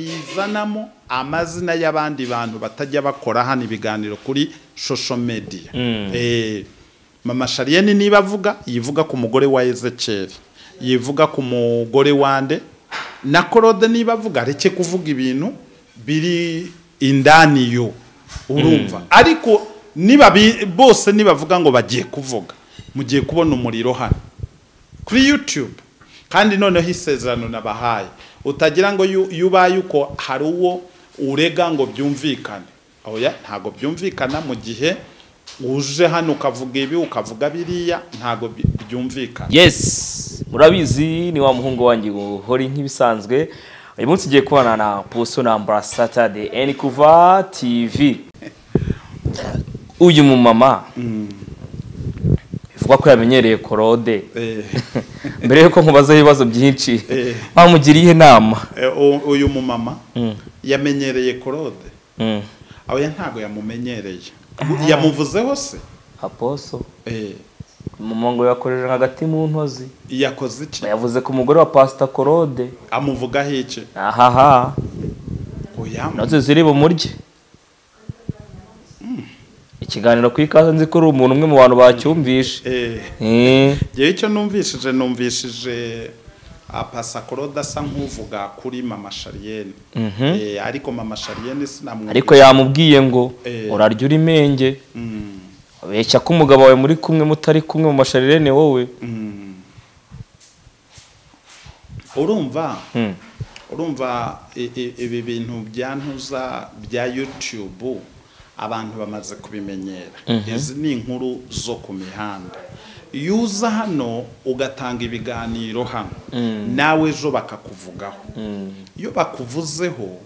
bizanamo amazina y'abandi bantu batajya bakora hano ibiganiro kuri social media mama shariyeni niba avuga yivuga ku mugore wa ezekeri yivuga ku mugore wande na korode niba avuga areke kuvuga ibintu biri indani yo urumva ariko niba bose nibavuga ngo bagiye kuvuga mugiye kubona umuriro hano kuri yutube kandi noneho isezerano nabahaye utagira ngo yubaye uko hari uwo urega ngo byumvikane oya ntabwo byumvikana mu gihe uje hano ukavuga ibi ukavuga biriya ntabwo byumvikana yes murabizi ni wa muhungu wanjye uhora nk'ibisanzwe uyu munsi ugiye kubana na puso na ambarasata de eni kuva tivi uyu mumama bivugwa ko yamenyereye korode Eh, mbere yuko nkubazaho ibibazo byinshi Eh. bamugiriye inama eh, u- uyu mumama Mm. yamenyereye korode Mm. oya ntabwo yamumenyereye yamuvuzeho se aposo Eh, mama ngo yakoreje hagati mu ntozi yakoze iki yavuze ku mugore wa pasita korode amuvugaho iki ahaha oya intozi ziri bumurye ikiganiro ku ikaze nzi ko uri umuntu umwe mu bantu bacyumvishe eh, Eh. Njyewe icyo numvishije numvishije apasakorode asa nk'uvuga kuri mama shariyeni Eh, ariko mama shariyeni sinamwumva ariko yamubwiye ngo Eh. urarya uri menge abeshya ko umugabo wawe muri kumwe mutari kumwe mu masharirene wowe urumva Mm. urumva i- i- ibi bintu byantuza bya YouTube abantu bamaze kubimenyera izi ni inkuru zo ku mihanda iyo uza hano ugatanga ibiganiro hano nawe ejo bakakuvugaho iyo bakuvuzeho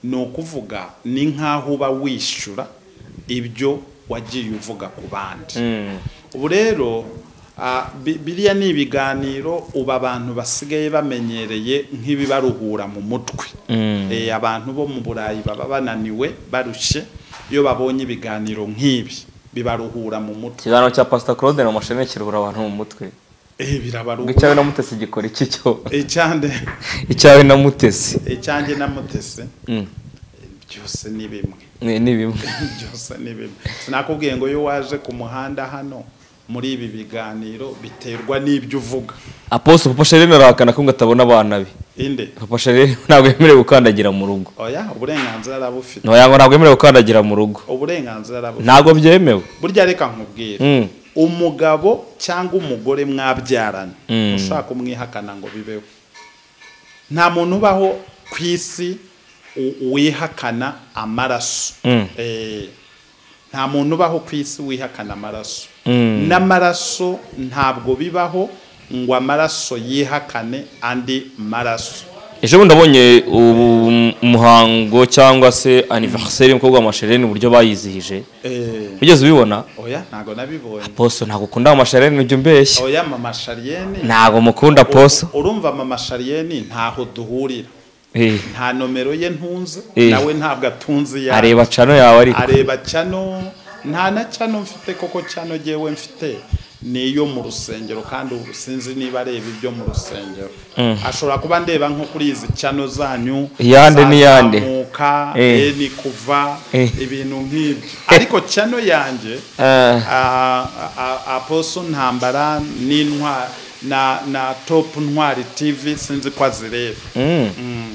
ni ukuvuga ni nk'aho uba wishyura ibyo wagiye uvuga ku bandi Mm. ubu rero ah, bi- biriya ni ibiganiro ubu abantu basigaye bamenyereye nk'ibibaruhura mu mutwe Eh, abantu bo mu burayi baba bananiwe barushye iyo babonye ibiganiro nk'ibi bibaruhura mu mutwe ikiganiro cya pasita claude na mashini kiruhura abantu mu mutwe Eh, ngo icyawe birabaruhura na mutesi gikora iki cyo icyande icyawe na mutesi icyanjye na mutese Mm. byose ni bimwe ni ni bimwe byose ni bimwe sinakubwiye ngo iyo waje ku muhanda hano muri ibi biganiro biterwa n'ibyo uvuga aposo papa sharene arahakana ko ngo atabona abana be inde papa sharene ntabwo yemerewe gukandagira mu rugo oya uburenganzira arabufite no yango ntabwo yemerewe gukandagira mu rugo uburenganzira arabufite ntabwo byemewe burya reka nkubwire Mm. umugabo cyangwa umugore mwabyarana Mm. ushaka kumwihakana ngo bibeho nta muntu ubaho ku isi u- wihakana amaraso Mm. Eh, nta muntu ubaho ku isi wihakana amaraso Mm. n'amaraso ntabwo bibaho ngo amaraso yihakane andi maraso ejo bundi abonye ubu- umuhango cyangwa se aniveriseri y'umukobwa wa masherene uburyo bayizihije Eh, wigeze ubibona oya ntago nabibonye poso ntabwo ukunda amasherene ujya umbeshya oya mama shariyeni ntabwo mukunda poso urumva mama shariyeni ntaho duhurira Eh, nta nomero ye ntunze Eh. nawe ntabwo atunze iyawe areba cano yawe ariko areba cyano nta na cyano mfite koko cyano ngewe mfite niyo mu rusengero kandi ubu sinzi niba areba ibyo mu rusengero ashobora kuba ndeba nko kuri izi cyano zanyu Iyande n'iyande. zazamuka Eh. eh, ni kuva Eh. ibintu nk'ibyo ariko cyano yanjye Eh, a- a- a- aposo ntambara n'intwari na, na top ntwari tv sinzi ko azireba mm.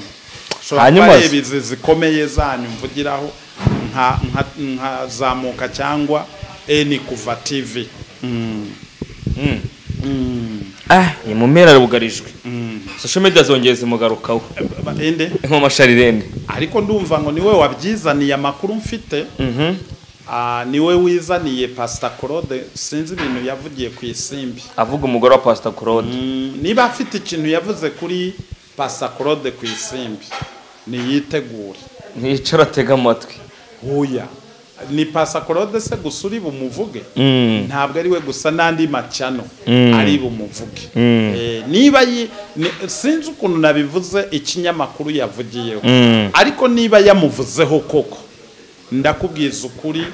ushobora Hanyuma kuba se- areba izi zikomeye zanyu mvugiraho nka, nka, nka zamuka cyangwa eni kuva tv Ah, ni mu mpera bugarijwe social media zongeye zimugarukaho Ba- ende nko masharirende ariko ndumva ngo niwe wabyizaniye amakuru mfite Ah, niwe wizaniye pasita claude sinzi ibintu yavugiye ku isimbi avuga umugore wa pastor claude Mm, niba afite ikintu yavuze kuri pasita claude ku isimbi niyitegure nicara atega amatwi huya ni pasakorode se gusa uri bumuvuge Mm. ntabwo ari we gusa n'andi macano Mm. ari bumuvuge Eh, niba yi- ni- sinzi ukuntu nabivuze ikinyamakuru yavugiyeho Mm. ariko niba yamuvuzeho koko ndakubwiza ukuri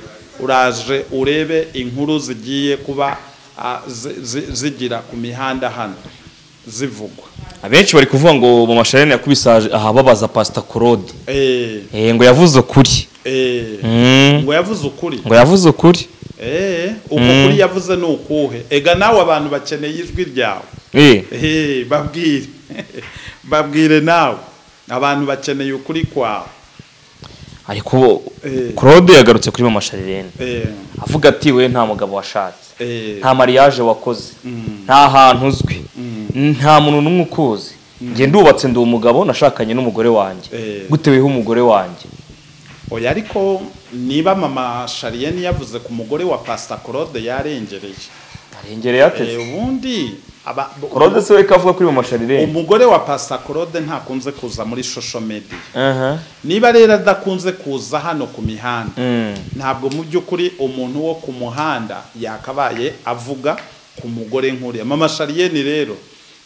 uraje urebe inkuru zigiye kuba ah, zi- zi- zigira ku mihanda hano zivugwa abenshi bari kuvuga ngo mu mashanyarazi yakubise aha babaza pasita claude Eh, Eh, ngo yavuze ukuri eh, Mm, ngo yavuze ukuri ngo yavuze ukuri Eh, uko kuri yavuze ni ukuhe ega nawe abantu bakeneye ijwi ryawe Eh, Eh, babwire babwire nawe abantu bakeneye ukuri kwawe ariko Eh. claude yagarutse kuri mashanyarazi Eh, avuga ati we nta mugabo washatse eh, nta mariage wakoze nta hantu uzwi nta muntu n'umwe ukuzi njye ndubatse ndi umugabo nashakanye n'umugore wanjye Eh. guteweho umugore wanjye oya ariko niba mama shariyeni yavuze ku mugore wa pasita claude yarengereye arengereye ateze Eh, ubundi aba- claude se we ko avuga kuri mu mashanyarazi umugore wa pasita claude ntakunze kuza muri social media niba rero adakunze kuza hano ku mihanda ntabwo mu by'ukuri umuntu wo ku muhanda yakabaye avuga ku mugore nk'uriya mama shariyeni rero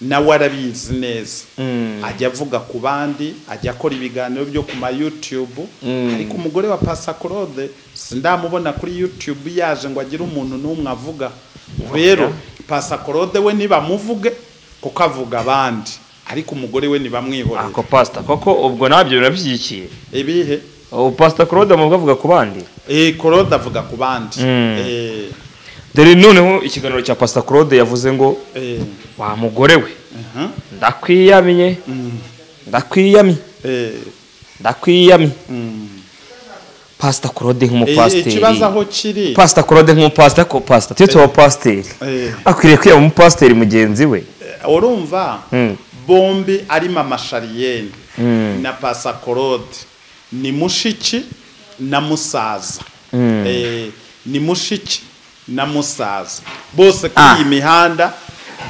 nawe arabizi neza ajya avuga ku bandi ajya akora ibiganiro byo ku ma youtube ariko umugore wa pasa claude sindamubona kuri youtube yaje ngo agire umuntu n'umwe avuga rero pasa claude we ntibamuvuge kuko avuga abandi ariko umugore we ntibamwihorere ako pasita koko ubwo nabyo birabishyigikiye ibihe ubu pasita claude mubwo avuga ku bandi Eh, claude avuga ku bandi Eh, dore noneho ikiganiro cya pasita claude yavuze ngo eh, wa mugore we aha, ndakwiyamiye mm, ndakwiyamye eh, ndakwiyamye mm. pasita claude Eh, nk'umupasiteri ikibazo aho kiri pasita claude nk'umupasiteri ko pasita tuyo tuba pasiteri Eh. akwiriye kwiyama umupasiteri mugenzi we urumva Mm. bombi ari mama shariyeni na pasakorode ni mushiki na musaza Eh, ni mushiki na musaza bose kuri Ah. iyi mihanda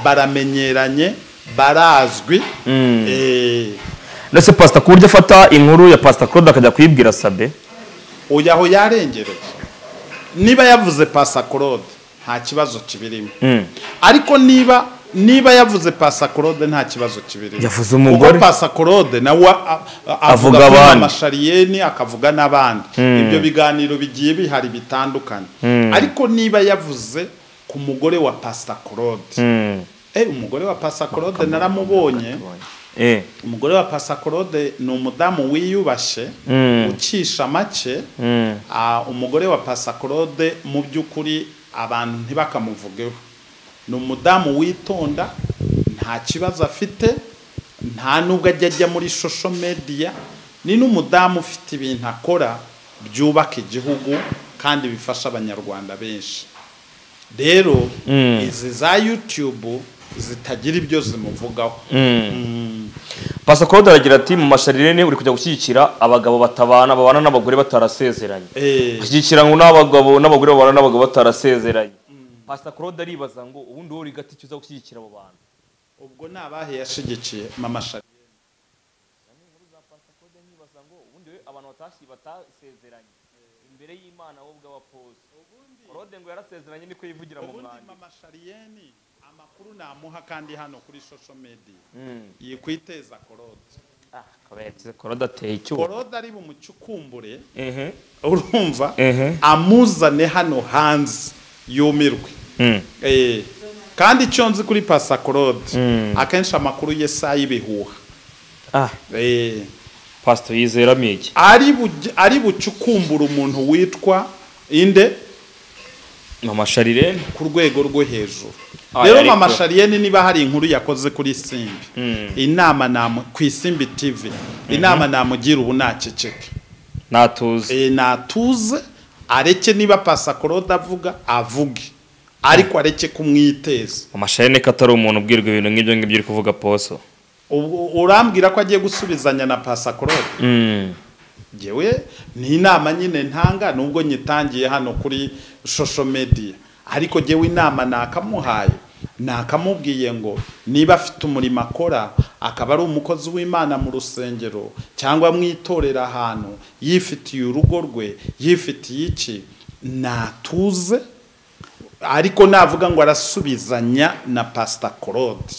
baramenyeranye barazwi Eh, ndetse pasita ku buryo afata inkuru ya pasita claude akajya kuyibwira sabe uyu aho yarengereye niba yavuze pasakorode nta kibazo kibirimo Mm. ariko niba niba yavuze pasakorode nta kibazo kibirimo Yavuze umugore. kuko pasakorode nawe a- a- Avuga avuga abandi. amashariyeni akavuga n'abandi ibyo biganiro bigiye bihari bitandukanye ariko niba yavuze ku mugore wa pasakorode Mm. eh umugore wa pasakorode naramubonye Eh. umugore wa pasakorode ni umudamu wiyubashe Mm. ucisha make Mm. Ah, umugore wa pasakorode mu by'ukuri abantu ntibakamuvugeho ni umudamu witonda nta kibazo afite nta nubwo ajya ajya muri social media ni n'umudamu ufite ibintu akora byubaka igihugu kandi bifasha abanyarwanda benshi rero izi za youtube zitagira ibyo zimuvugaho pasita claude aragira ati mu masharirene uri kujya gushyigikira abagabo batabana babana n'abagore batarasezeranye Eh, ashyigikira ngo n'abagabo n'abagore babana n'abagabo batarasezeranye pasita claude aribaza ngo ubundi wowe uri gati uza gushyigikira abo bantu ubwo ni abahe yashigikiye mama Shari. Kode nkibaza ngo ubundi we abantu batashyi batasezeranye imbere y'Imana wowe ubwa wapoze Claude ngo yarasezeranye niko yivugira mu ubundi mwanya mama shariyeni amakuru namuha kandi hano kuri social media yikwiteza korode ah kabetse Claude ateye icyuho korode ari bumucukumbure ehe urumva Ehe. amuzane hano hanze yumirwe Eh, kandi icyo nzi kuri pasa korode akenshi amakuru ye si ay'ibihuha ah Eh, pastor yizera miki ari buj- ari bucukumbure umuntu witwa inde mama Charlene ku rwego rwo hejuru Ah, rero ariko- mama shariyeni niba hari inkuru yakoze kuri simbi inama namu ku isimbi tv inama namugira ubu naceceke natuze e, natuze areke niba pasakorode avuga avuge ariko areke kumwiteza mama Charlene ko atari umuntu ubwirwa ibintu nk'ibyo ngibyo uri kuvuga poso Ubwo urambwira ko agiye gusubizanya na pasakorode mm ngewe ni inama nyine ntanga nubwo nyitangiye hano kuri social media ariko ngewe inama nakamuhaye nakamubwiye ngo niba afite umurimo akora akaba ari umukozi w'imana mu rusengero cyangwa mu itorero ahantu yifitiye urugo rwe yifitiye iki natuze ariko navuga ngo arasubizanya na pasita claude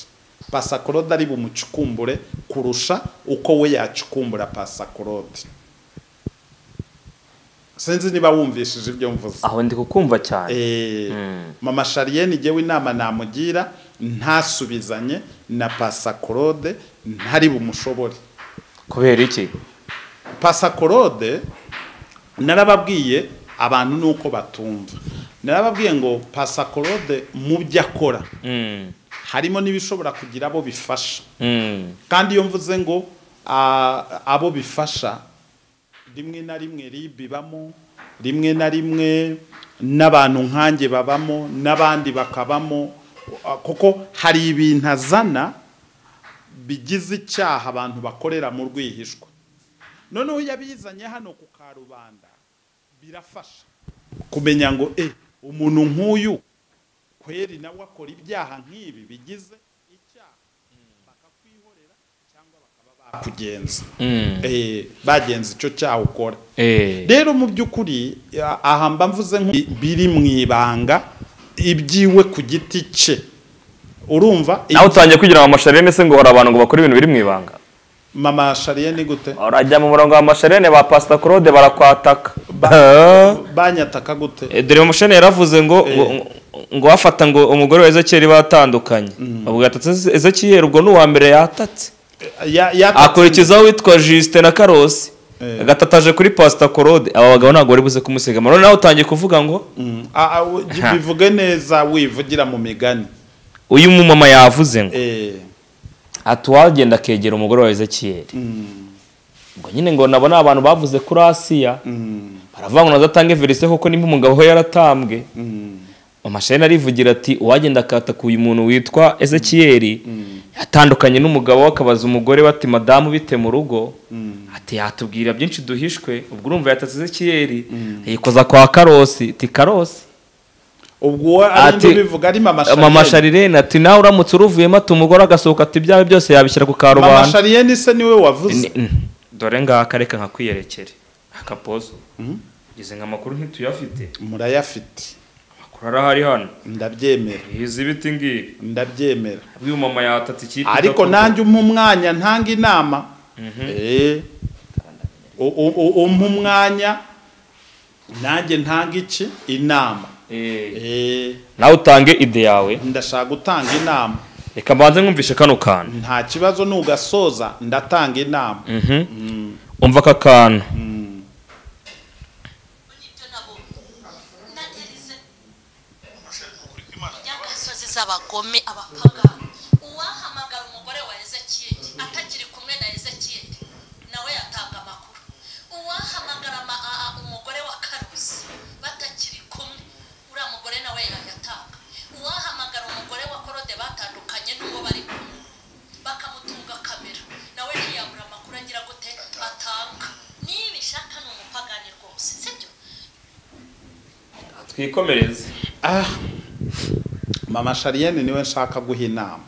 pasita claude ari bumucukumbure kurusha uko we yacukumbura pasita claude sinzi niba wumvishije ibyo mvuze aho ndi kukumva cyane Eh, mama shariyeni ngewe inama namugira ntasubizanye na pasakorode ntari bumushobore kubera iki pasakorode narababwiye abantu nuko batumva narababwiye ngo pasakorode mu byo akora Mm, harimo n'ibishobora kugira abo bifasha mm, kandi iyo mvuze ngo a- abo bifasha rimwe na rimwe rib ibamo rimwe na rimwe n'abantu nkanjye babamo n'abandi bakabamo a- kuko hari ibintu azana bigize icyaha abantu bakorera mu rwihishwa noneho iyo abizanye hano ku karubanda birafasha kumenya ngo e umuntu nk'uyu kweri nawe akora ibyaha nk'ibi bigize icyaha bakakwihorera cyangwa bakaba bakugenza mm. Eh, bagenza icyo cyaha ukora Eh, rero mu by'ukuri a- aha mba mvuze nko biri mu ibanga ibyiwe ku giti cye urumva nawe utangiye kugira ngo amasharene se ngo hari abantu ngo bakora ibintu biri mu ibanga mama shariye ni gute urajya mu murongo w'amasharene ba pasita claude barakwataka banyataka gute Eh, dore umushene yaravuze ngo ngo- ngo wafata ngo umugore wa ezekiyeli batandukanye avuga ati "Ese ezekiyeli ubwo ni uwa mbere yatatse Ya- yatatse- akurikizaho witwa justin na karosi Eh. agatataje kuri pasita korode aba bagabo ntabwo bari buze kumusigama none nawe utangiye kuvuga ngo Mm. A- a- u- Ha. bivuge neza wivugira mu migani uyu mumama yavuze ngo Eh, ati uwagenda akegera umugore wa ezekiyeli mm, ngo nyine ngo nabo ni abantu bavuze kuri asiya mm, baravuga ngo nazatange verise kuko nimba umugabo we yaratambwe mm. amashanyarazi arivugira ati uwagenda akataka uyu muntu witwa ezekiyeli yatandukanye n'umugabo we akabaza umugore we ati madamu bite mu rugo ati yatubwira byinshi duhishwe ubwo urumva yatatse ezekiyeli yikoza kwa karosi ati karosi ubwo uwo ari Ati- nde ubivuga ari mama Shariye? mama sharirene ati nawe uramutse uruvuyemo ati umugore agasohoka ati ibyawe byose yabishyira ku mama karubanda shariye ni se niwe wavuze Ni- mm. dore ngaka reka nkakwiyerekere akapozo izi nka makuru ntituyafite murayafite amakuru arahari hano ndabyemera izi biti ngibi ndabyemera uyu mama yatatse ikipe ariko nanjye umpa umwanya ntanga inama Eh, u- u- u- umpa umwanya nanjye ntanga iki inama Eh, nawe utange ide yawe ndashaka gutanga inama reka mbanze nkumvishe kano kantu nta kibazo nugasoza ndatanga inama umva aka kantu ry'agasozi z'abagome abapagani uwahamagara umugore wa ezekiyeli atakiri kumwe na ezekiyeli nawe yatanga amakuru uwahamagara ama- a- a- umugore wa karusi batakiri kumwe uriya mugore nawe yayatanga uwahamagara umugore wa korode batandukanye n'uwo bari kumwe bakamutunga kamera nawe ntiyabura amakuru agira gute atanga niba ishaka ni umupagani rwose sibyo twikomereze Ah, mama shariyeni niwe nshaka guha inama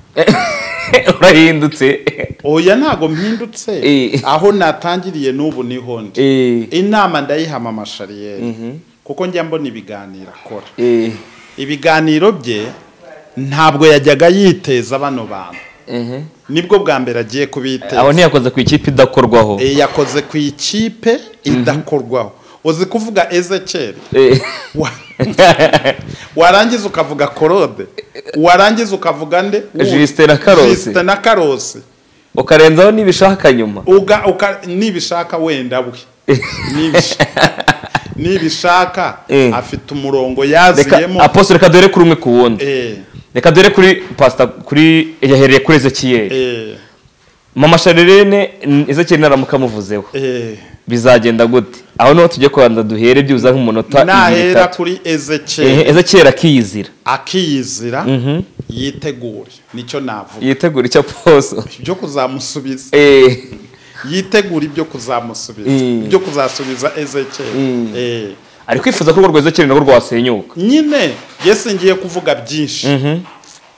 urahindutse oya ntago mpindutse Eh. aho natangiriye n'ubu niho ndi inama ndayiha mama shariyeni kuko njya mbona ibiganiro akora ibiganiro bye ntabwo yajyaga yiteza bano bantu nibwo bwa mbere agiye abo kubiteza ntiyakoze ku ikipe idakorwaho Eh, yakoze ku ikipe idakorwaho uzi kuvuga ezekeri Eh. warangiza ukavuga korode warangiza ukavuga nde Justin na Karosi. Justin na karosi ukarenzaho n'ibishaka nyuma uga uka nibishaka wenda we Nibish- nibishaka Eh. afite umurongo reka yaziyemo aposto reka dore kuri umwe ku wundi eh reka dore kuri pasita kuri yahereye kuri ezekiyeli eh mama sharirene ezekiyeli naramuka amuvuzeho eh bizagenda gute aho niho tujye kubanza duhere byibuze nk'umunota ibiri nahera itatu kuri ezekiyeli ezekiyeli akiyizira akiyizira yitegure nicyo navuga yitegura icyo poso ibyo kuzamusubiza Eh, yitegura ibyo kuzamusubiza Mm. ibyo kuzasubiza ezekiyeli Mm. eh ari kwifuza ko urwo rwa ezekiyeli narwo rwasenyuka nyine yesi ngiye kuvuga byinshi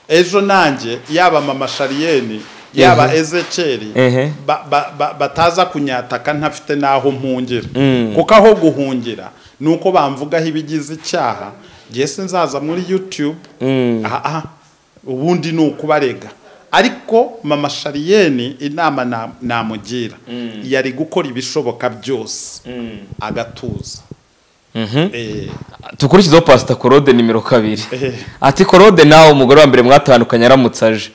ejo nanjye yaba mama shariyeni yaba Mhm. ezekeri Ehe. ba- ba- ba- bataza kunyataka ntafite n'aho mpungira Mm. kuko aho guhungira ni uko bamvugaho ibigize icyaha yesi nzaza muri youtube Mm. aha aha, ubundi ni ukubarega ariko mama shariyeni inama na- namugira yari gukora ibishoboka byose agatuza Eh, dukurikizeho pasita korode nimero kabiri Eh. ati korode nawe umugore wa mbere mwatandukanye aramutse aje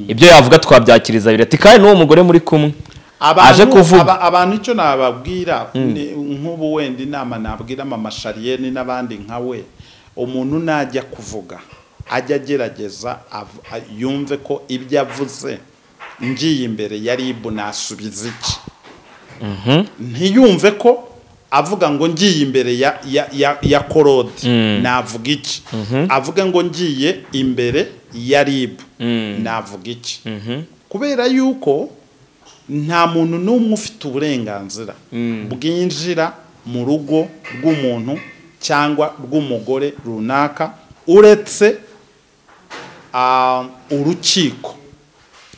ibyo yavuga twabyakiriza abiri ati kandi n'uwo mugore muri kumwe aje abantu kuvuga aba- abantu icyo nababwira ni- nk'ubu wenda inama nabwira mama shariyeni n'abandi nka we umuntu najya kuvuga ajya agerageza av- a- yumve ko ibyo avuze ngiye imbere yari ibu nasubiza iki ntiyumve ko avuga ngo ngiye imbere ya ya ya, ya korodi navuga iki avuga ngo ngiye imbere ya ribu navuga iki kubera yuko nta muntu n'umwe ufite uburenganzira bwinjira mu rugo rw'umuntu cyangwa rw'umugore runaka uretse ah, urukiko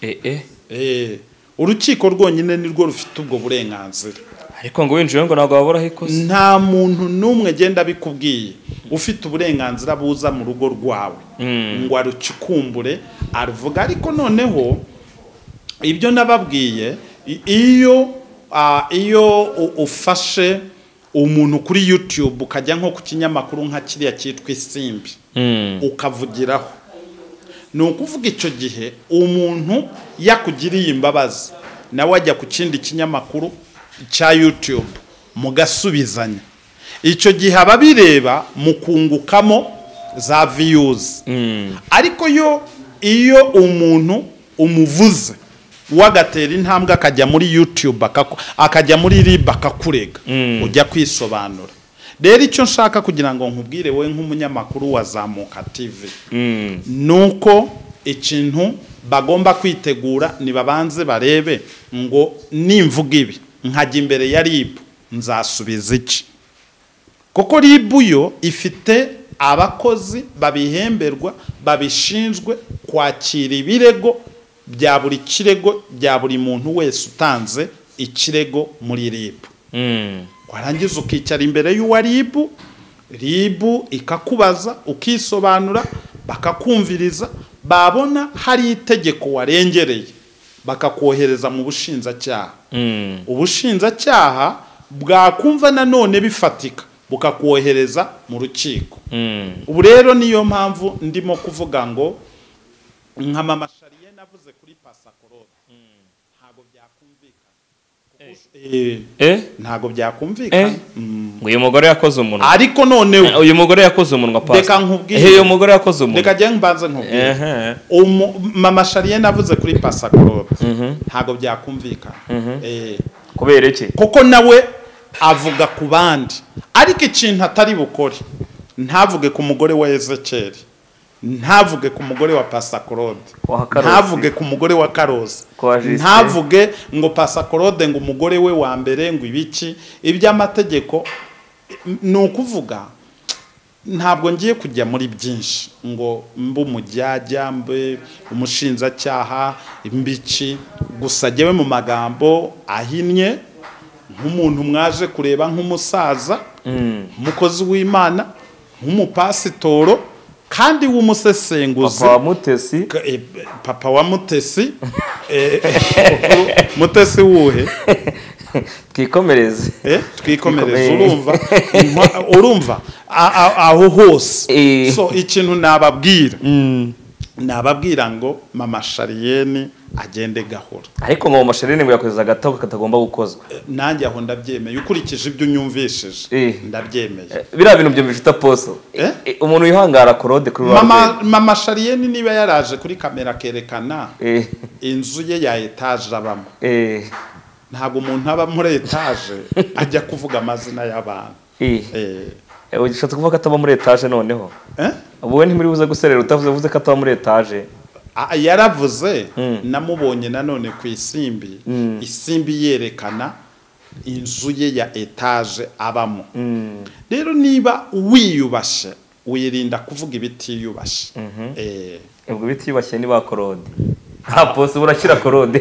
Eh, eh. Eh, urukiko rwonyine nirwo rufite ubwo burenganzira ariko ngo winjiye ngo ntabwo wabura aho ikoze nta muntu n'umwe agenda abikubwiye ufite uburenganzira buza mu rugo rwawe ngo arucukumbure aruvuga ariko noneho ibyo nababwiye i- iyo ah, iyo u- ufashe umuntu kuri youtube ukajya nko ku kinyamakuru nka kiriya cyitwa isimbi ukavugiraho ni ukuvuga icyo gihe umuntu yakugiriye imbabazi nawe ajya ku kindi kinyamakuru cya yutube mugasubizanya icyo gihe ababireba mukungukamo za viyuzi ariko yo iyo umuntu umuvuze wagatera intambwe akajya muri yutube akajya muri riba akakurega ujya kwisobanura rero icyo nshaka kugira ngo nkubwire wowe nk'umunyamakuru wa zamuka tivi nuko ikintu bagomba kwitegura nibabanze barebe ngo nimvuga ibi nkajya imbere ya ribu nzasubiza iki kuko ribu yo ifite abakozi babihemberwa babishinzwe kwakira ibirego bya buri kirego bya buri muntu wese utanze ikirego muri ribu warangiza ukicara imbere y'uwa ribu ribu ikakubaza ukisobanura bakakumviriza babona hari itegeko warengereye bakakohereza mu bushinjacyaha ubushinjacyaha bwakumva nanone bifatika bukakohereza mu rukiko ubu rero niyo mpamvu ndimo kuvuga ngo nka mama shariye navuze kuri pasakorode ntabwo byakumvikana Eh, Eh? ntabwo Eh? byakumvikana ngo uyu mugore yakoze umunwa ariko noneho Eh, uyu mugore yakoze umunwa Reka nkubwire. Eh, uyu mugore yakoze reka umunwa njye mbanze nkubwire Ehe. Umu- mama shariye navuze kuri pasakorobe ntabwo byakumvikana Eh, kubera iki kuko nawe avuga ku bandi ariko ikintu atari bukore ntavuge ku mugore wa ezekeri ntavuge ku mugore wa pasakorode Wa Karosi. ntavuge ku mugore wa karosi Kwa Justin. ntavuge ngo pasakorode ngo umugore we wa mbere ngo ibiki iby'amategeko ni ukuvuga ntabwo ngiye kujya muri byinshi ngo mbe umujyajya mbe umushinjacyaha mbiki gusa njyewe mu magambo ahinnye nk'umuntu mwaje kureba nk'umusaza umukozi w'imana nk'umupasitoro kandi w'umusesenguzi papa wa mutesi Ka- eh, papa wa mutesi eh, eh, mutesi wuhe twikomereze Eh, twikomereze Twikomere. urumva Intwa- urumva a- a- aho hose Eh. so ikintu nababwira nababwira ngo mama shariyeni agende gahoro ariko ngo amashereni ngo yakoze agato katagomba gukozwa Eh, nanjye aho ndabyemeye ukurikije ibyo unyumvishije Eh. ndabyemeye biriya bintu byumvise utaposo Eh? Eh, umuntu wihangara korode kuri rwa mama mama shariyeni niba yaraje kuri kamera akerekana Eh, inzu ye ya etaje abamo eh, ntabwo umuntu aba muri etaje ajya kuvuga amazina y'abantu eh. Eh, Eh, ushatse kuvuga ko ataba muri etaje noneho eh? wowe ntimuri buze guserera utavuze vuze ko ataba muri etaje A- yaravuze namubonye nanone ku isimbi isimbi yerekana inzu ye ya etaje abamo rero niba wiyubashe wirinda kuvuga ibitiyubashe Eh, ubwo bitiyubashye ni ba korode nta posi burashyira korode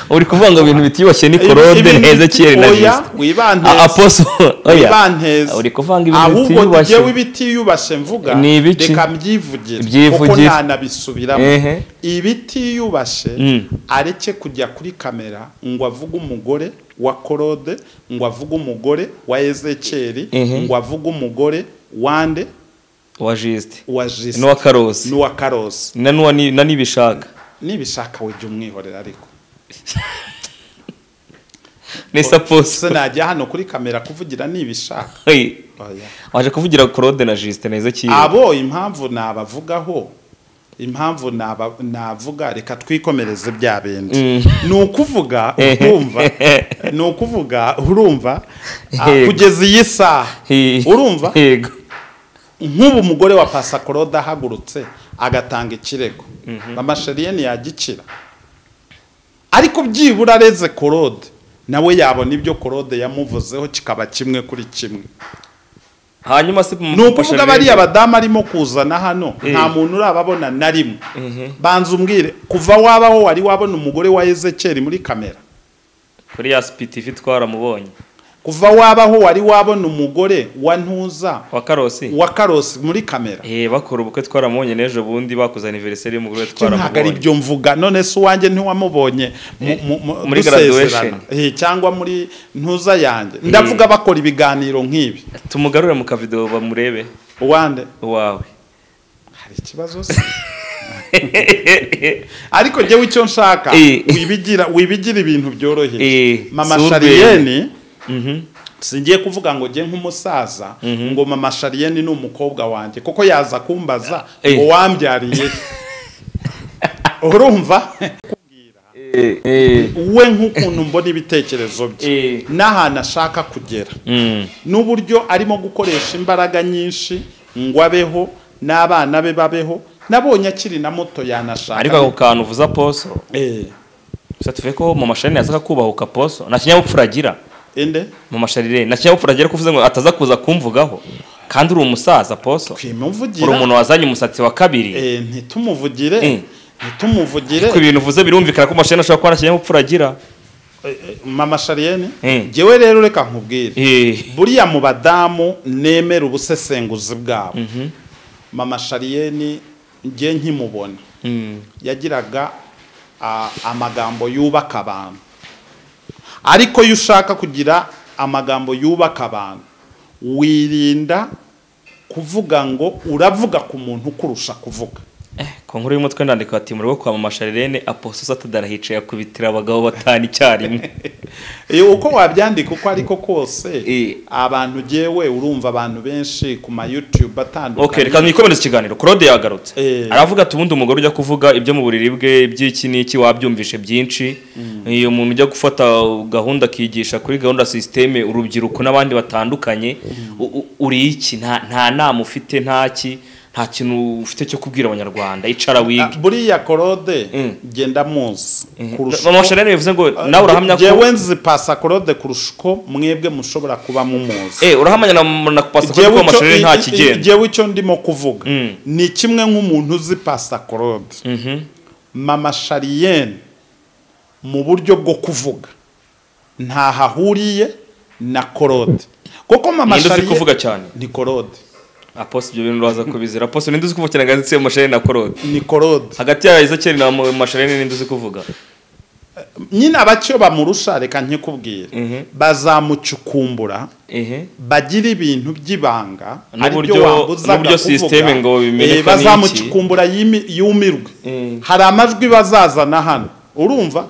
uri kuvuga ngo ibintu bitiyubashye ni korode Ibi- neza kiyeri na oya, jisite wibanteze. aposi oya wibanteze uri kuvanga ibintu ahubwo bitiyubashye. njyewe ibitiyubashye mvuga Ni ibiki? reka mbyivugire kuko Byivugire. ntanabisubiramo Ehe. ibitiyubashye Mm. areke kujya kuri kamera ngo avuge umugore wa korode ngo avuge umugore wa ezekeri Ehe. ngo avuge umugore wande wa jisite wa jisite n'uwa karosi n'uwa karosi na n'uwa ni- na n'ibishaka nibishaka we jya umwihorera ariko n'isa se posi najya hano kuri kamera kuvugira nibishaka Hey, oya waje kuvugira korode na jisite neza kiyeri abo impamvu nabavugaho impamvu naba- navuga reka twikomereze bya bindi ni ukuvuga Ehe. urumva ni ukuvuga urumva ah, Yego. kugeza iyi saha Hey, urumva yego nk'ubu umugore wa pasakoroda ahagurutse agatanga ikirego amasheriyeni yagikira ariko byibura areze korode nawe yabona ibyo korode yamuvuzeho kikaba kimwe kuri kimwe hanyuma se ni ukuvuga bariya badamu badamu arimo kuzana hano Eh. nta muntu urababona na rimwe banza umbwire kuva wabaho wari wabona umugore wa ezekeri muri kamera kuri ya sipitivi twaramubonye kuva wabaho wari wabona umugore wa ntuza wa karosi wa karosi muri kamera Eh, bakora ubukwe twaramubonye n'ejo bundi bakoze aniveriseri y'umugore Icyo ntabwo ari twaramubonye byo mvuga none se uwanjye ntiwamubonye mu- mu- mu- Muri dusezerana. graduation. Eh, cyangwa muri ntuza yanjye ndavuga bakora ibiganiro nk'ibi tumugarure mu kavidewo bamurebe uwande uwawe hari ikibazo se ariko njyewe icyo nshaka Eh. wibigira wibigira ibintu byoroheje Eh, mama si urwenya. shariyeni Mhm. singiye kuvuga ngo njye nk'umusaza ngo mama shariyeni ni umukobwa wanjye kuko yaza kumbaza Eh. ngo wambyariye he?" urumva Eh, eh, we nk'ukuntu mbona ibitekerezo bye Eh. n'ahantu ashaka kugera mm, n'uburyo arimo gukoresha imbaraga nyinshi ngo abeho n'abana be babeho nabonye akiri na moto yanashaka ariko ako kantu uvuza poso Eh, gusa tuvuye ko mu mashari yazaga kubahuka poso nta kinyabupfura agira ende mu mashari nta kinyabupfura agira kuvuze ngo ataza kuza kumvugaho kandi uri umusaza poso uri twimuvugira umuntu wazanye umusatsi wa kabiri Eh, ntitumuvugire Eh. ntitumuvugire ko ibintu uvuze birumvikana ko mashari ashobora kuba nta kinyabupfura agira Eh, mama shariyeni Eh. jyewe rero reka nkubwire Eh, buriya mu badamu nemera ubusesenguzi bwabo mama shariyeni njye nkimubona mm, yagiraga ah, amagambo yubaka abantu ariko iyo ushaka kugira amagambo yubaka abantu wirinda kuvuga ngo uravuga ku muntu ukurusha kuvuga Eh, ku nkuru y'umutwe ndandika ati mu rugo kwa mama sharirene aposo satadara hicaye akubitira abagabo batanu icyarimwe Eh, uko wabyandika uko ariko kose Eh. abantu jewe urumva abantu benshi ku ma youtube okay atandukanye reka mwikomereze ikiganiro claude yagarutse Eh. aravuga ati ubundi umugore ujya kuvuga ibyo mu buriri bwe iby'iki n'iki wabyumvishe byinshi iyo umuntu ujya gufata gahunda akigisha kuri gahunda sisiteme urubyiruko n'abandi batandukanye u- u- uri iki nta nta nama ufite nta ki nta kintu ufite cyo kubwira abanyarwanda icara Ah, wige buriya korode Mm. genda muzi kurusha mama uko- sharirene bivuze ngo Ah, nawe urahamya ko jewe nzi pasa korode kurusha uko mwebwe mushobora kuba mumuzi Eh, urahamanya na na pasi Jewe ko icyo- amashuri nta i- i- kigenda jewe icyo ndimo kuvuga Mm. ni kimwe nk'umuntu uzi pasta claude Mhm. mama shariyene mu buryo bwo kuvuga ntaho ahuriye na claude kuko mama Ninde uzi Charlienne- kuvuga cyane? ni claude aposto ibyo bintu uraza kubizira aposto ninde uzi kuvukira agatsi mashari na korode ni claude hagati ya ezekeri na mashari ninde uzi kuvuga nyine abacyo bamurusha reka nkikubwire Mhm. bazamucukumbura ehe bagira ibintu by'ibanga N'uburyo- n'uburyo sisiteme ngo bimeneke n'iki. bazamucukumbura yimi- yumirwe Mm. hari amajwi bazazana hano urumva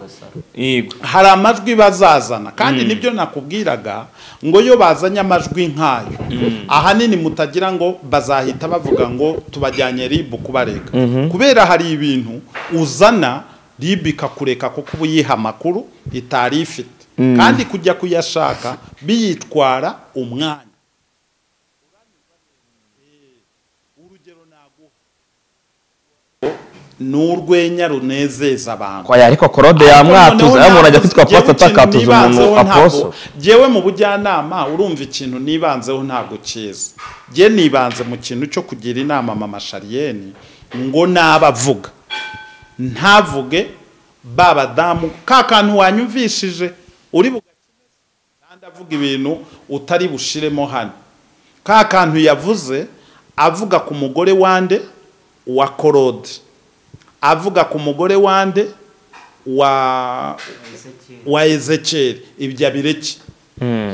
yego hari amajwi bazazana kandi nibyo nakubwiraga ngo iyo bazanye amajwi nk'ayo ahanini mutagira ngo bazahita bavuga ngo tubajyanye ribu kubarega kubera hari ibintu uzana ribu ikakureka kuko uba uyiha amakuru itari ifite kandi kujya kuyashaka biyitwara umwanya ni urwenya runezeza abantu kwaya ariko korode Noneho yamwatuza navuze- yamurangira kwitwa njyewe aposto ikintu atakatuza umuntu nibanzeho ntabwo- aposto Njyewe mu bujyanama urumva ikintu nibanzeho ntabwo cyiza njye nibanze mu kintu cyo kugira inama mama shariyeni ngo n'abavuga ntavuge ba badamu ka kantu wanyumvishije uri bugakine kandi avuga ibintu utari bushiremo hano ka kantu yavuze avuga ku mugore wande wa korode avuga ku mugore wande wa wa ezekeri ibyo abireke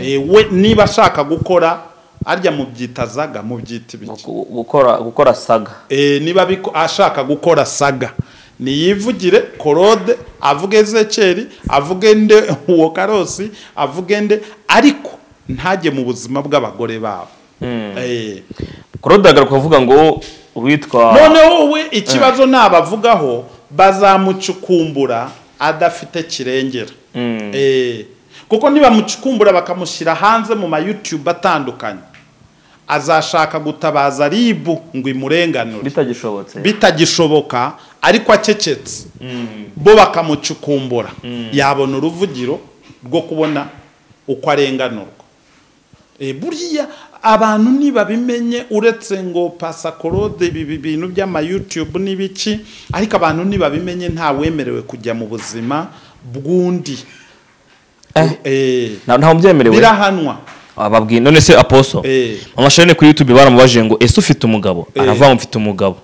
Eh, we niba ashaka gukora arya mubyita zaga mubyita ibiki Gu- gukora gukora saga Eh, niba abiko- ashaka gukora saga niyivugire korode avuge ezekeri avuge nde uwo karosi avuge nde ariko ntajye mu buzima bw'abagore babo Eh, claude agaruka avuga ngo uwitwa noneho wowe ikibazo nabavugaho bazamucukumbura adafite kirengera Mm. Eh, kuko nibamucukumbura bakamushyira hanze mu mayutube atandukanye azashaka gutabaza ribu ngo imurenganure bitagishobotse bitagishoboka ariko acecetse bo bakamucukumbura yabona uruvugiro rwo kubona uko arenganurwa Eh, buriya abantu ntibabimenye uretse ngo pasakorode ibi bintu by'amayutube n'ibiki ariko abantu ntibabimenye ntawemerewe kujya mu buzima bw'undi Eh. Eh, nta nta mubyemerewe birahanwa ababwiye none se aposo Eh. amashani kuri youtube baramubajije ngo ese ufite umugabo Eh. aravuga ngo mfite umugabo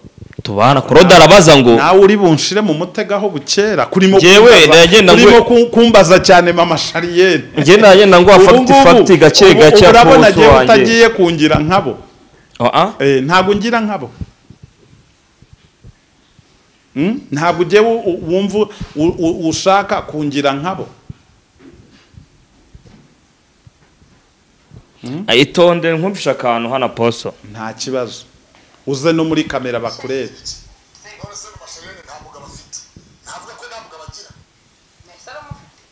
tubana claude arabaza ngo nawe uri bunshire mu mutego aho bukera kurimo Jewe, kumbaza- nagenda ngo- kurimo ku- kumbaza cyane mama shariyeri njye nagenda ngo afate ifati gake gake urabona aposo agiye wanjye utagiye kungira nkabo Ah, ah. Eh, ntabwo ngira nkabo Mm? ntabwo ugiye wu- u- wumva u- u- ushaka kungira nkabo Ah, itonde nkumvishe akantu hano aposo nta kibazo uze no muri kamera bakurebe none se amasherene nta mugabo afite navuga ko nta mugabo agira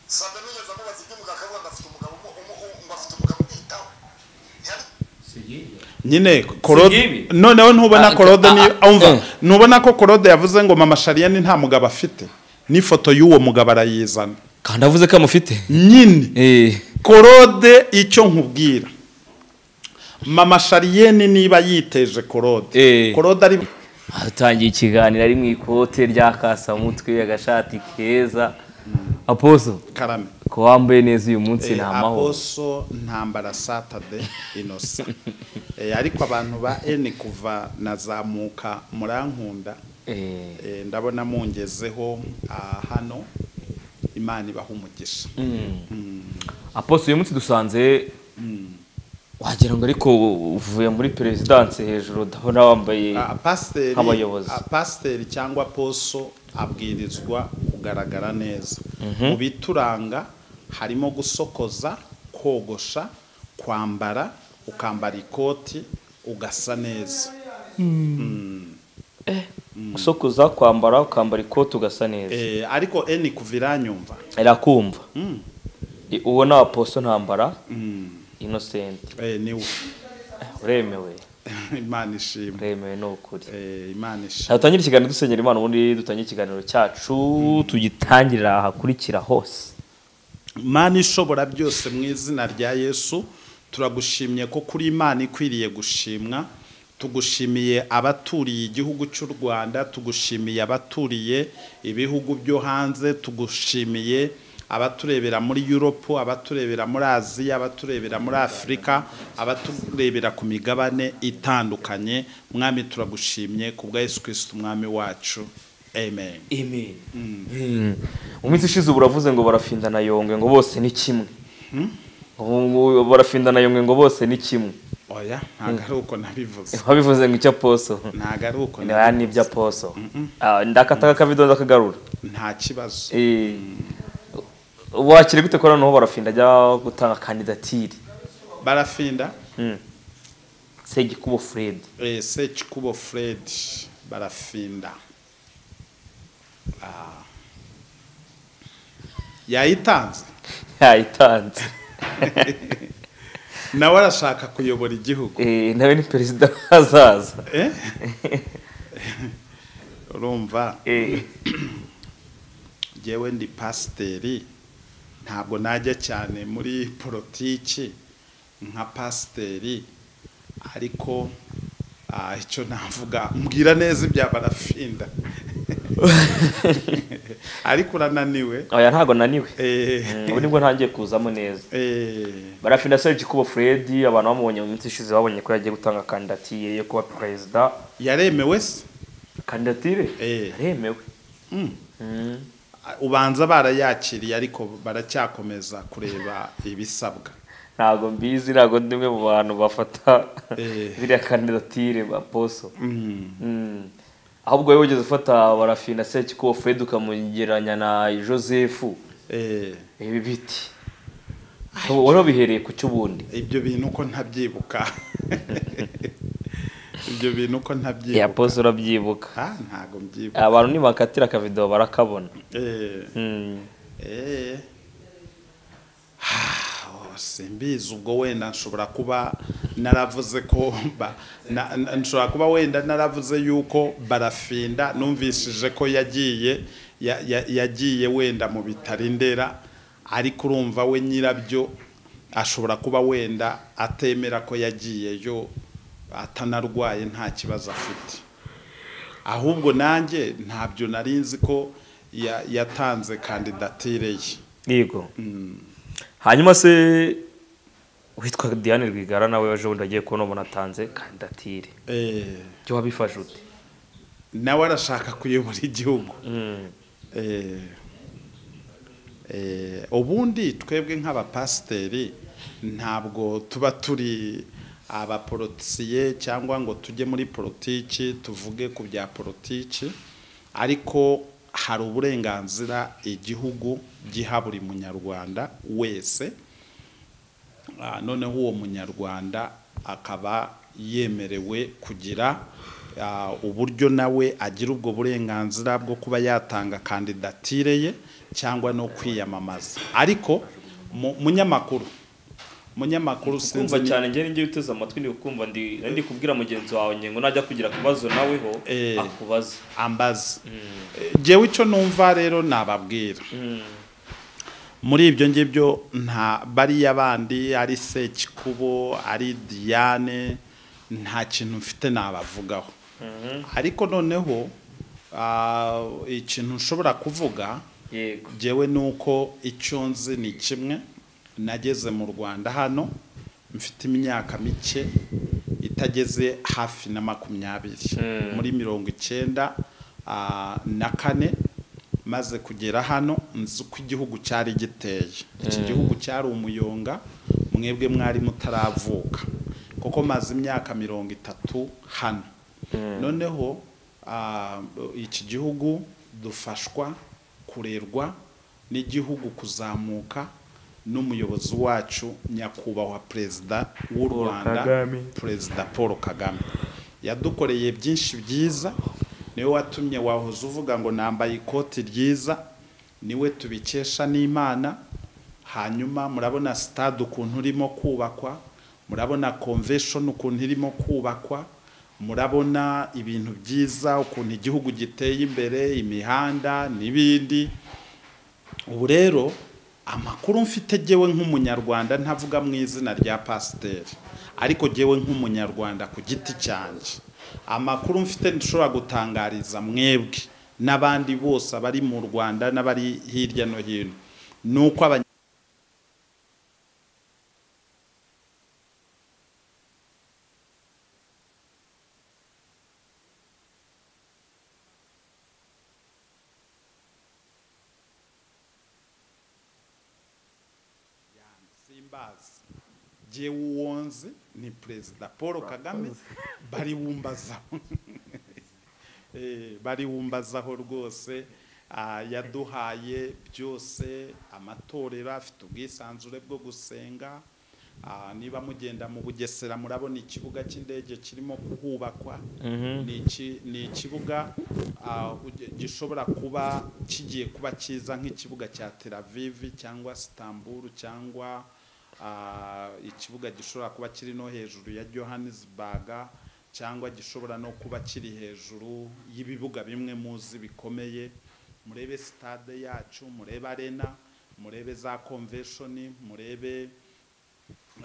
saba nigeze amubaza iby'umugabo akavuga ngo afite umugabo umu- umu- umu- ngo afite umugabo umwitaho Ntiyari- nyine Korode- ngibi. noneho ntubona Ah, korode ni ah, umva eh. ntubona ko korode yavuze ngo mama shariyeni nta mugabo afite n'ifoto y'uwo mugabo arayizana kandi avuze ko amufite nyine Eh. korode icyo nkubwira mama shariyeni niba yiteje korode Eh. korode ari atangiye ikiganiro ari mu ikote rya kasamutwe agashati keza aposo karame ko wambaye neza uyu Eh, munsi nta mahoro aposo ntambara satade inosa Eh, ariko abantu ba eni kuva nazamuka murankunda Eh, Eh, ndabona mungezeho ah, hano imana ibaha umugisha aposo uyu munsi dusanze wagira ngo ariko uvuye muri perezidanse hejuru ndabona wambaye Ah, pasiteri Nk'abayobozi. ah, pasiteri cyangwa poso abwirizwa kugaragara neza mu bituranga harimo gusokoza kogosha kwambara ukambara ikoti ugasa neza gusokoza kwambara ukambara ikoti ugasa neza Eh, ariko eni kuva iranyumva irakumva I- uwo ni aposo ntambara Mm. inosenti Eh, niwe uremewe imana ishimwe uremewe ni ukuri Eh, imana ishimwe dutangire ikiganiro dusenyera imana ubundi dutangire ikiganiro cyacu tugitangirira ahakurikira hose imana ishobora byose mu izina rya yesu turagushimye ko kuri imana ikwiriye gushimwa tugushimiye abaturiye igihugu cy'u rwanda tugushimiye abaturiye ibihugu byo hanze tugushimiye abaturebera muri yuropu abaturebera muri aziya abaturebera muri afurika abaturebera ku migabane itandukanye mwami turagushimye ku bwa yesu kirisita umwami wacu amen amen mu minsi ishize ubu uravuze ngo barafinda na yongwe ngo bose ni kimwe Ubu ngo barafinda na yongwe ngo bose ni kimwe oya ntabwo ari uko nabivuze babivuze ngo icyo aposo ntabwo ari uko Nibara nabivuze. n'ibyo aposo Ah, ndakata akavido ndakagarura nta kibazo Eh, wakire gute ko noneho barafinda ajya gutanga kandidatire barafinda segikubo fred eh, sekikubo fred barafinda Ah. yayitanze yayitanze nawe arashaka kuyobora igihugu Eh, nawe ni perezida w'ahazaza Eh? urumva Eh, njyewe ndi pasiteri ntabwo najya cyane muri politiki nka pasiteri ariko ah, icyo navuga mbwira neza ibya barafinda ariko urananiwe oya ntabwo naniwe Eh, ubu nibwo ntangiye kuzamo neza eh, barafina serge kubo fred abantu bamubonye mu minsi ishize babonye ko yagiye gutanga kandidatire yo kuba perezida yaremewe se kandidatire Eh. yaremewe Mm. Mm. ubanza barayakiriye ariko baracyakomeza kureba ibisabwa ntabwo mbizi ntabwo ndi umwe mu bantu bafata Eh. ziriya kandidatire ba poso Mm. Mm. ahubwo wowe wigeze ufata barafina serge kubo fred ukamugereranya na joseph Eh, ibi biti wari wabihereye ku cy'ubundi ibyo bintu uko ntabyibuka ibyo bintu uko ya ntabyibuka poso urabyibuka Ah, ntago mbyibuka abantu nibakatira akavidewo barakabona Eh, Mm. eh. Ah, simbizi ubwo wenda nshobora kuba naravuze ko ba- na- na- nshobora kuba wenda naravuze yuko barafinda numvishije ko yagiye ya- ya- yagiye wenda mu bitaro indera ariko urumva we nyirabyo ashobora kuba wenda atemera ko yagiyeyo atanarwaye nta kibazo afite ahubwo nanjye ntabyo nari nzi ko ya- yatanze kandidatire ye yego hanyuma se witwa diane rwigara nawe ejo bundi agiye kubona umuntu atanze kandidatire Eh, ibyo wabifashe ute nawe arashaka kuyobora igihugu Eh, eh, ubundi twebwe nk'abapasiteri ntabwo tuba turi abaporotiye cyangwa ngo tujye muri politiki tuvuge ku bya politiki ariko hari uburenganzira igihugu giha buri munyarwanda wese Ah, noneho uwo munyarwanda akaba yemerewe kugira ah, uburyo nawe agira ubwo burenganzira bwo kuba yatanga kandidatire ye cyangwa no kwiyamamaza ariko mu- munyamakuru munyamakuru kumva sinzi ni- cyane njye ngiye uteze amatwi ndi kumva ndi ndi kubwira mugenzi wawe ngengo najya kugira kubazo naweho Eh. akubaze ambaza jewe icyo numva rero nababwira muri ibyo ngibyo nta bariya bandi ari sekikubo ari diane nta kintu mfite nabavugaho ariko noneho ah, ikintu nshobora kuvuga yego jewe nuko icyo nzi ni kimwe nageze mu rwanda hano mfite imyaka mike itageze hafi na makumyabiri muri mirongo icyenda ah, na kane maze kugera hano nzi uko igihugu cyari giteye iki gihugu cyari umuyonga mwebwe mwari mutaravuka kuko maze imyaka mirongo itatu hano noneho ah, iki gihugu dufashwa kurerwa n'igihugu kuzamuka n'umuyobozi wacu nyakubahwa perezida w'u rwanda Kagame. perezida paul kagame yadukoreye byinshi byiza niwe watumye wahoze uvuga ngo nambaye ikoti ryiza niwe tubikesha n'imana hanyuma murabona sitade ukuntu urimo kubakwa murabona convention ukuntu irimo kubakwa murabona ibintu byiza ukuntu igihugu giteye imbere imihanda n'ibindi ubu rero amakuru mfite jyewe nk'umunyarwanda ntavuga mu izina rya pasiteri ariko jyewe nk'umunyarwanda ku giti cyanjye amakuru mfite nshobora gutangariza mwebwe n'abandi bose abari mu rwanda n'abari hirya no hino ni uko abanya- simbazi jewe uwo nzi ni perezida paul kagame bariwumbazaho Eh, bariwumbazaho rwose Ah, yaduhaye byose amatorero afite ubwisanzure bwo gusenga Ah, niba mugenda mu bugesera murabona ikibuga cy'indege kirimo kuhubakwa ni iki- ni ikibuga ah, uge- gishobora kuba kigiye kuba cyiza nk'ikibuga cya Tel Aviv cyangwa Istanbul cyangwa ah, ikibuga gishobora kuba kiri no hejuru ya Johannesburg cyangwa gishobora no kuba kiri hejuru y'ibibuga bimwe muzi bikomeye murebe stade yacu murebe arena murebe za convention murebe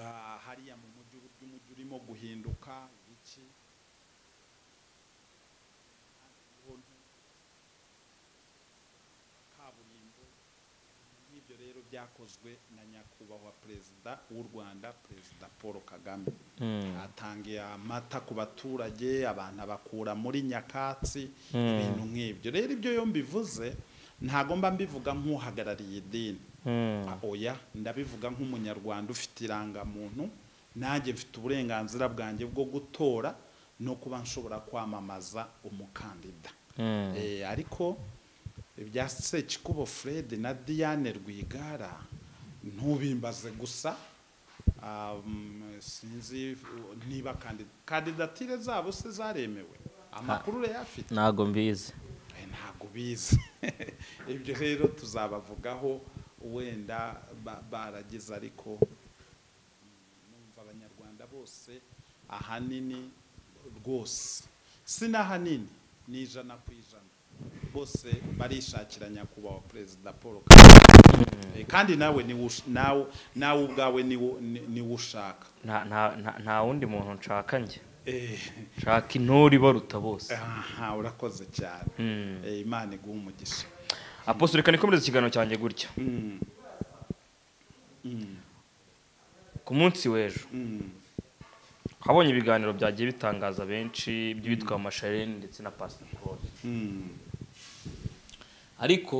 ah, hariya mu mujyi uburyo umujyi urimo guhinduka iki rero byakozwe na nyakubahwa perezida w'u rwanda perezida paul kagame atangiye amata ku baturage abantu abakura muri nyakatsi ibintu nk'ibyo rero ibyo yo mbivuze ntago mba mbivuga nk'uhagarariye idini Ah, oya ndabivuga nk'umunyarwanda ufite irangamuntu nanjye mfite uburenganzira bwanjye bwo gutora no kuba nshobora kwamamaza umukandida Eh, ariko ibya sekikubo fred na diane rwigara ntubimbaze gusa Um, sinzi uh, niba kandi kandidatire zabo se zaremewe amakuru urayafite ntago mbizi Eh, ntabwo bizi ibyo rero tuzabavugaho wenda ba- baragize ariko mm, numva abanyarwanda bose ahanini rwose si n'ahanini ni ijana ku ijana bose barishakira nyakubahwa perezida paul kagame Eh, kandi nawe niwe ush- nawe nawe ubwawe niwo- ni- niwe ushaka nta nta- nta- nta wundi muntu nshaka njye Eh, nshaka intore ibaruta bose aha urakoze cyane Eh, imana iguha umugisha apostle reka nikomereze ikiganiro cyanjye gutya Mm. Mm. ku munsi w'ejo Mm. habonye ibiganiro byagiye bitangaza benshi by'uwitwa masharene ndetse na pastor Claude Mm. ariko